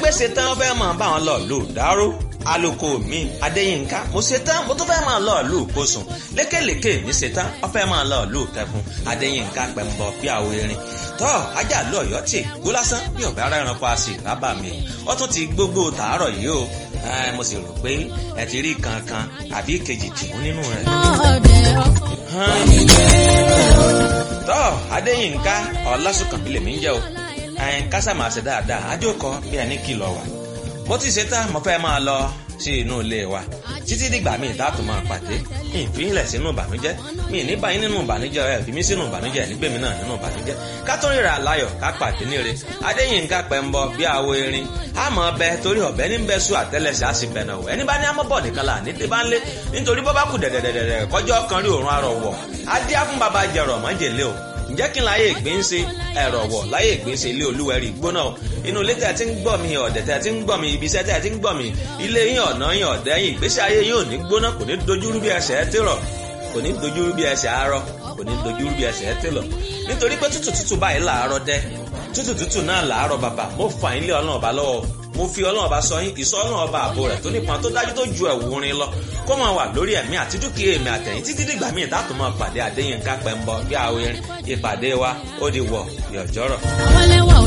pé ṣetán fẹ́ máa bá wọn lọ lù dáró aloko mi adéyínká mo ṣetán mo tún fẹ́ máa lọ lù kóṣùn lékèlékè mi ṣetán wọ́n fẹ́ máa lọ lù kẹfún adéyínká pẹ̀mbọ bí àwọn erin tọ́ ajá lọ ọ̀yọ́ tì gbó lásán bí ọ̀bẹ ara ẹranko a sì rábà mi ó tún ti gbogbo tàárọ̀ yìí o mo sì rò pé ẹ ti rí kankan àbí kejì tìmú nínú rẹ̀. tọ́ adéyínká ọlásùnkànbí lèmi ń jẹ́ o kásá máa ṣe dáadáa ajókòó bí ẹni kìlọ̀ wà mo ti ṣe tán mo fẹ́ máa lọ sí inú ilé wa títí dìgbà míì dáàtò máa pàdé mi ìfihìnlẹ̀ sínú ìbànújẹ́ mi ní báyìí nínú ìbànújẹ́ ẹ̀ fi mí sínú ìbànújẹ́ nígbèmí náà nínú ìbànújẹ́ ká tó ríra láyọ̀ ká pàdé níre adéyínká pẹ̀mbọ bí awo erin àmọ́ ọbẹ torí ọbẹ ní bẹ sùn àtẹlẹsẹ á sì bẹ̀nà wọ̀ ẹni bá ní amọ́bọ̀ nìkan là ní tẹ́bá ń lé nítorí bọ́ bá kù dẹ̀dẹ̀dẹ̀dẹ̀ kọjọ́ kan rí òórùn arọ̀ wọ̀ adé á fún baba jẹrọ mọ́jèlé o ǹjẹ́ kí n láyé ìgbín ṣe ẹ̀rọ̀ wọ̀ láyé ìgbín ṣe ilé olúwẹ̀rí gbóná o inú ilé tẹ̀ tí ń gbọ́ mi ọ̀dẹ̀ tẹ̀ tí ń gbọ́ mi ibi iṣẹ́ tẹ̀ tí ń gbọ́ mi ilé yín ọ̀nà yín ọ̀dẹ̀ yín ìgbésí ayé yín ò ní gbóná kò ní dojúrú bí ẹsẹ̀ ẹ tèrọ̀ kò ní dojúrú bí ẹsẹ̀ arọ kò ní dojúrú bí ẹsẹ̀ ẹ tèlọ̀ nítorí pé tútù tútù báyìí làárọ̀ dẹ́ tútù tútù náà làárọ̀ bàbà mo fà yín lé ọlọ́run ọba lọ́wọ́ mo fi ọlọ́run ọba sọ yín ìsọ ọlọ́run ọba àbò rẹ̀ tó nípọn tó dájú tó ju ẹ̀wù rin lọ kó máa wà lórí ẹ̀mí àti dúkìá èmi àtẹ̀yìn títí dìgbà míì dátò máa pàdé Adéyínká Pẹ́ńbọ bí àwọn ìpàdé wa ó di wọ̀ yọ̀jọ́rọ̀. àwọn ẹlẹ́wà ò